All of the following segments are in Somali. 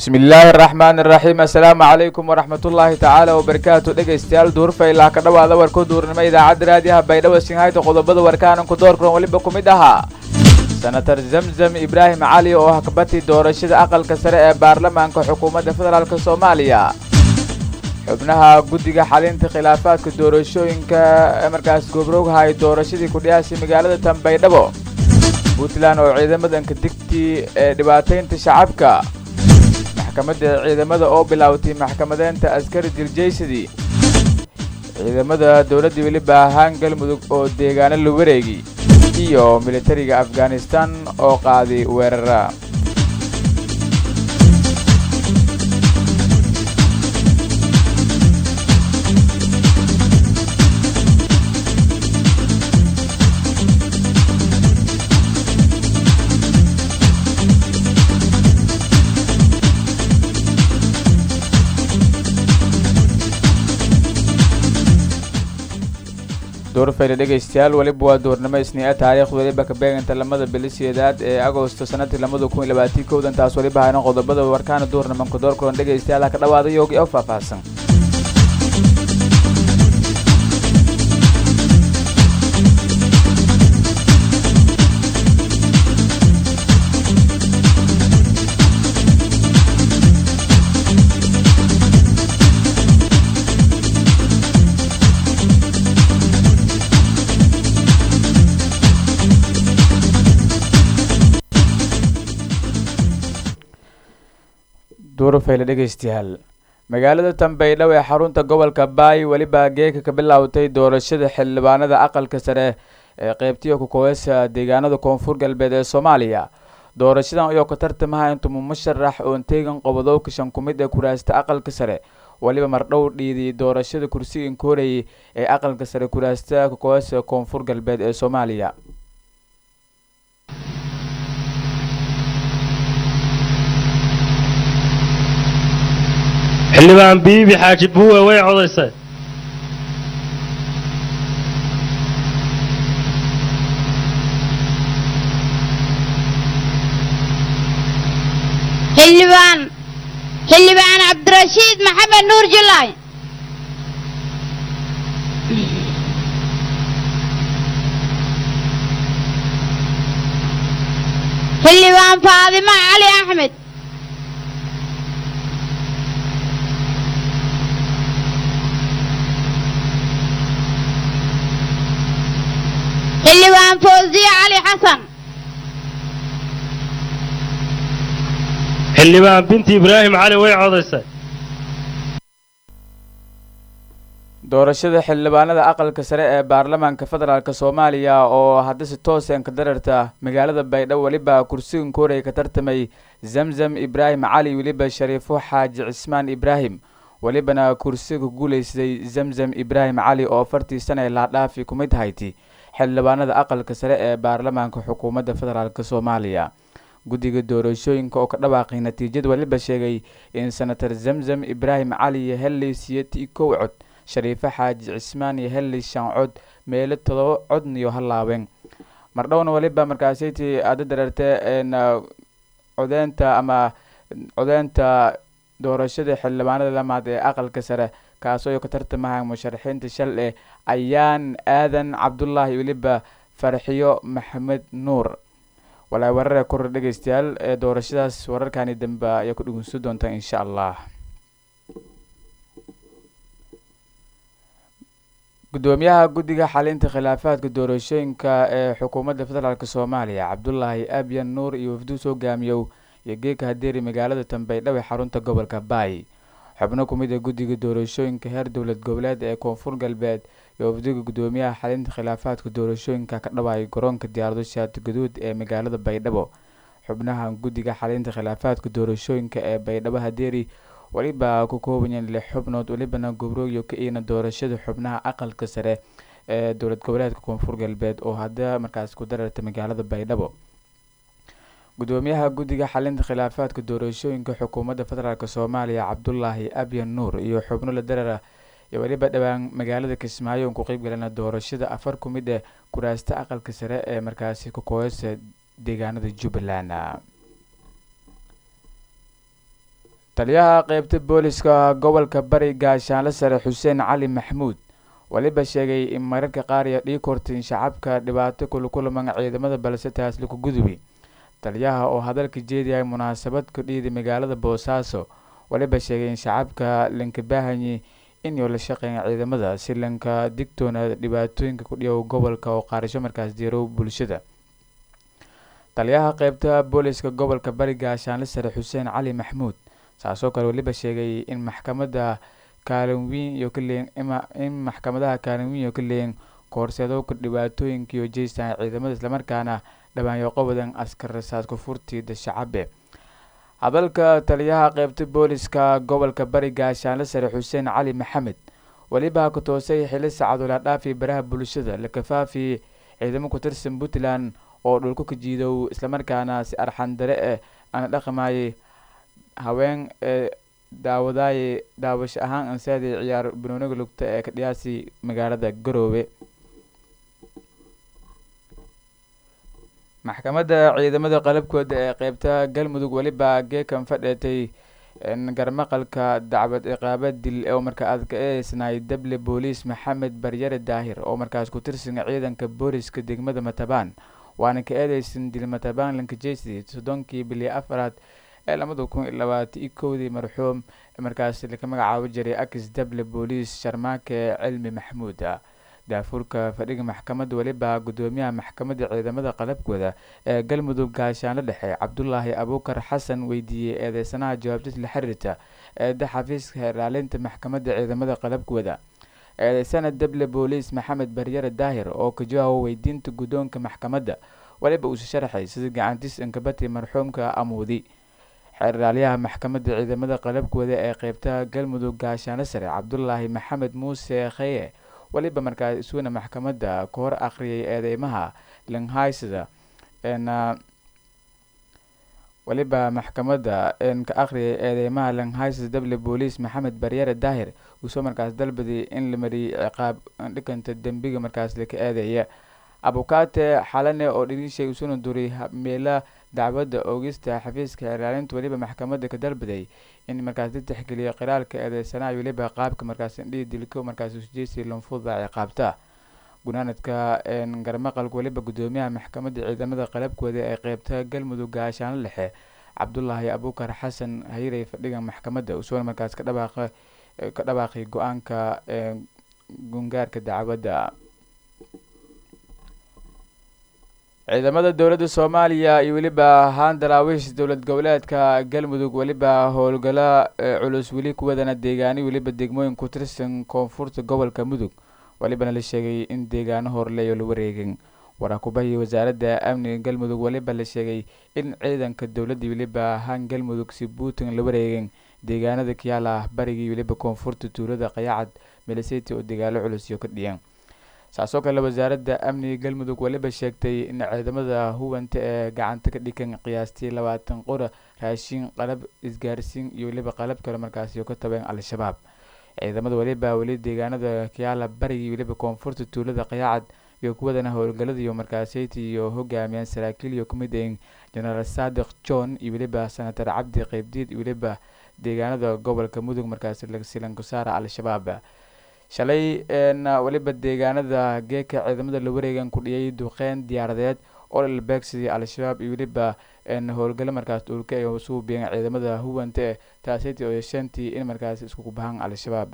bismi illaahi araxmaan iraxiim assalaamu calaykum waraxmatullaahi tacaala wabarakaatu dhegaystayaal duurfaylaa ka dhawaada warku duurnimo idaacadda raadiyaha baydhabo singhayta qodobada warkaananku doorkuran weliba ku mid ahaa senator zamzam ibraahim cali oo hakbati doorashada aqalka sare ee baarlamaanka xukuumadda federaalk soomaaliya xubnaha guddiga xalinta khilaafaadka doorashooyinka ee markaas gobrogha ay doorashadii kudhiyaasay magaalada tanbaydhabo puntland oo ciidamadanka digtii ee dhibaataynta shacabka maxkamadda ciidamada oo bilaawtay maxkamadeynta askari dirjaysadii ciidamada dowladda weliba ahaan galmudug oo deegaano la wareegi iyo militariga afghanistan oo qaaday weerara duurfayla dhegaystayaal weliba waa duurnimo isniica taariikhda weliba ka beeganta lamada bili sideedaad ee agosto sanadii lamada kun iyo labaatii kowdan taas weliba hayno qodobada warkaana duurnimanka door kulan dhegaystayaal ha ka dhawaada yoogi oo faahfaahsan duurfayle dhegaystayaal magaalada tanbaydhabo ee xarunta gobolka baay weliba geeka ka bilaawtay doorashada xildhibaanada aqalka sare ee qeybtiya kukoobeysa deegaanada koonfur galbeed ee soomaaliya doorashadan ayoo ka tartamaha intumu musharax oon teegan qobodowka shan ku mid ee kuraasta aqalka sare weliba mardhow dhiidii doorashada kursigan koorayay ee aqalka sare kuraasta kukoobeysa koonfur galbeed ee soomaaliya xildhibaan biibi xaaji buuwe way codaysay xildhibaan xildhibaan cabdirashiid maxamed nuur julaay xildhibaan faadimo cali axmed xildhibaan fawziye cali xasan xildhibaan binti ibraahim cali way codaysay doorashada xildhibaanada aqalka sare ee baarlamaanka federaalk soomaaliya oo haddase tooseen ka dararta magaalada baydhabo weliba kursigan kooraya ka tartamay zamzam ibraahim cali weliba shariifo xaaji cismaan ibraahim welibana kursiga ku guuleystay zamzam ibraahim cali oo afartii sana ee laadhaafi ku mid hayti xildhibaanada aqalka sare ee baarlamaanka xukuumadda federaalk soomaaliya guddiga doorashooyinka oo ka dhawaaqay natiijada weliba sheegay in senator zamzam ibraahim cali iyo helley siyati kow cod shariifo xaaji cismaan iyo helley shan cod meelo todoba codn iyo halaabeen mardhowna weliba markaasaytii aada dareertee codeynta ama codeynta doorashada xildhibaanada lamaad ee aqalka sare kaasoo ka tartamaha musharaxiinta shal eh ayaan aadan cabdullaahi weliba farxiyo maxamed nuur walaa warare kor dhegaystayaal ee doorashadaas wararkani dambe ayaa ku dhugunsan doontaa insha allah gudoomiyaha guddiga xalinta khilaafaadka doorashooyinka ee xukuumadda federaalk soomaaliya cabdulaahi abyan nuur iyo wafduus hogaamiyow iyo geeka hadeeri magaalada tanbaydhabo ee xarunta gobolka baay xubno ku mid a guddiga doorashooyinka heer dowlad goboleed ee koonfur galbeed iyo wafdiga gudoomiyaha xalinta khilaafaadka doorashooyinka ka dhawaayay garoonka diyaarado shaati gaduud ee magaalada baydhabo xubnaha guddiga xalinta khilaafaadka doorashooyinka ee baydhabo hadeeri weliba ku koobayeen lix xubnood welibana gobrooyo ka iina doorashada xubnaha aqalka sare ee dowlad goboleedka koonfur galbeed oo hadda markaas ku dararta magaalada baydhabo gudoomiyaha guddiga xalinta khilaafaadka doorashooyinka xukuumadda federaalk soomaaliya cabdulaahi abyan nuur iyo xubno la darara iyo weliba dhowaan magaalada kismaayo ku qeyb galana doorashada afar ku mid ee kuraasta aqalka sare ee markaasi ku kooyasa deegaanada jubbaland taliyaha qeybta booliska gobolka bari gaashaanle sare xuseen cali maxmuud weliba sheegay in mararka qaar iyo dhii kortin shacabka dhibaato kulukulaman ciidamada balse taas laku gudubi taliyaha oo hadalka jeediyay munaasabad ku dhiiday magaalada boosaaso weliba sheegay in shacabka lanka baahanyi inuu la shaqeeya ciidamada si lanka digtoona dhibaatooyinka ku dhiyow gobolka oo qaarasho markaas diirow bulshada taliyaha qeybta booliska gobolka bari gaashaanle sare xuseen cali maxmuud saasoo kale weliba sheegay in maxkamada kaalin weyn iyo ka leeyin in maxkamadaha kaalin weyn iyo ka leeyin koorseedowka dhibaatooyinkiiyo jeystaan ciidamada islamarkaana dhabaanyooqo wadan askar rasaas kufurtiida shacabe hadalka taliyaha qeybta booliska gobolka bari gaashaanle sare xuseen cali maxamed weliba ku toosay xili sacadula dhaafi baraha bulshada la kafaafi ciidamo ku tirsan puntland oo dhulku ka jiidow islamarkaana si arxandare eh aana dhaqmayay haween ee daawadaayay daawasho ahaan ansaadii ciyaar banooniga lugta ee ka dhiyaasi magaalada garoowe maxkamadda ciidamada qalabkooda ee qeybta galmudug weliba geekan fadheetay garmaqalka dacwad ciqaabad dil oo markaa aad ka eedeysnaay dable booliis maxamed baryare daahir oo markaas ku tirsan ciidanka booliska degmada matabaan waana ka eedeysan dil matabaan lankajeysi soddonkii bili afaraad ee labada kun iyo labaatan iyo kowdii marxuum markaas laka magacaabo jiray akis dable booliis sharmaake cilmi maxmuud daafurka fadhiga maxkamadda weliba guddoomiyaha maxkamadda ciidamada qalabkooda ee galmudug gaashaanle dhexe cabdulaahi abuukar xasan weydiiyey eedeysanaha jawaabtis la xiriirta eeda xafiiska ilaalinta maxkamadda ciidamada qalabkooda eedeysana dable booliis maxamed baryare daahir oo ka jawaabo weydiinta guddoonka maxkamadda weliba uusa sharaxay sida gacantiis inkabati marxuumka amuudi xeeraalyaha maxkamadda ciidamada qalabkooda ee qeybta galmudug gaashaanle sare cabdulaahi maxamed muuse kheye weliba markaas isuna maxkamadda ka hor akhriyay eedeymaha langhaysada weliba maxkamadda ka akhriyay eedeymaha langhaysada dable booliis maxamed baryare daahir uusoo markaas dalbaday in la mariyay ciqaab dhikanta dembiga markaas laka eedeeya abukaate xalane oo dhinishay usuna duray meela dacwadda oogista xafiiska ilaalinta weliba maxkamadda ka dalbaday in markaas la tixgeliyo qiraalka eedeysanaha weliba qaabka markaas indhihi dilko markaas usjeysi lanfuda ciqaabta gunaanadka garmaqalka weliba guddoomiyaha maxkamadda ciidamada qalabkooda ee qeybta galmudug gaashaanle dhexe cabdulaahi abuukar xasan hayrey fadhiga maxkamadda usuuna markaas ka dhawaaqa ka dhawaaqay go-aanka gungaarka dacwadda ciidamada dowladda soomaaliya iyo weliba haan daraawiish dowlad goboleedka galmudug weliba howlgalo culus weli kuwadana deegaani weliba degmooyin ku tirsan koonfurta gobolka mudug welibana la sheegay in deegaano horleeyo la wareegin waraakubahii wasaaradda amniga galmudug weliba la sheegay in ciidanka dowladda weliba haan galmudug si puntland la wareegin deegaanada kiyaala barigii weliba koonfurta tuulada qayaacad miliseti oo dagaalo culus iyo ka dhiyan saasoo kale wasaaradda amniga galmudug weliba sheegtay in ciidamada huwanta ee gacanta ka dhigan qiyaastii labaatan qora raashin qalab isgaarsiin iyo weliba qalab kale markaasi ka tabeen al-shabaab ciidamada weliba weli deegaanada kiyaala barigii weliba koonfurta tuulada qayaacad iyo kuwadana howlgalada iyo markaaseyti iyo hogaamiyaan saraakiil iyo kumid ahin genaraal saadiq john iyo weliba senator cabdi qeybdiid iyo weliba deegaanada gobolka mudug markaasi lasilanku saara al-shabaab shalay weliba deegaanada geeka ciidamada la wareegan ku dhiyay duqeyn diyaaradeed oo lalbeegsadii al-shabaab iyo weliba howlgalo markaas dhulka ay suubiyeen ciidamada huwanta e taasiti oo yeeshantii in markaas iskugu bahan al-shabaab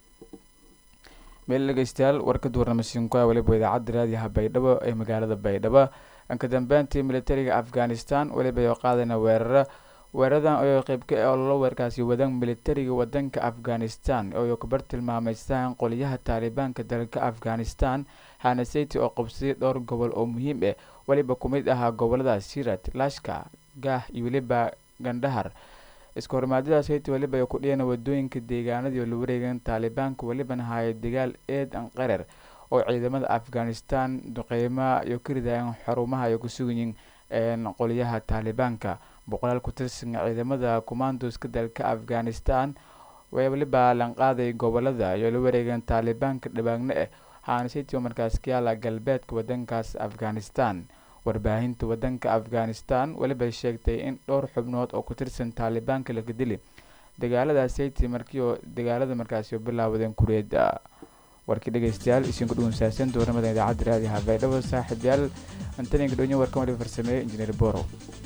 meel dhegeystayaal warkad warnamasiinka weliba idaacadda raadiyaha baydhabo ee magaalada baydhabo ka dambeyntii militariga afghanistan weliba oo qaadana weeraro weeradan oo qeybka oo lala weerkaasi wadan militariga wadanka afghanistan oo kabar tilmaameystaan qoliyaha taalibaanka dalka afghanistan hanaseti oo qabsaday dhowr gobol oo muhiim ah weliba kumid ahaa gobolada sirat lashka gah iyo weliba gandhahar iska hormaadadaas hayti weliba ay ku dhiyeen wadooyinka deegaanadii oo la wareegan taalibaanka welibana haya dagaal eed an qarar oo ciidamada afghanistan duqeyma iyo ka ridayeen xarumaha ay ku sugayiin qoliyaha taalibaanka boqolaal ku tirsan ciidamada commandoska dalka afghanistan way weliba lanqaaday gobolada iyo la wareegeen taalibaanka dhabaagno ah haanasiti oo markaas ka yaala galbeedka wadankaas afghanistan warbaahinta wadanka afghanistan weliba sheegtay in dhowr xubnood oo ku tirsan taalibaanka laga dili dagaaladaasaytii markii oo dagaalada markaasi oo bilaawdeen kureeda warkii dhegeystayaal isinku dhugunsaaseen dooramada idaacadda raadiha baydhabo saaxiibyaal antaninka dhonyo warkan wali farsameeyey injineer borow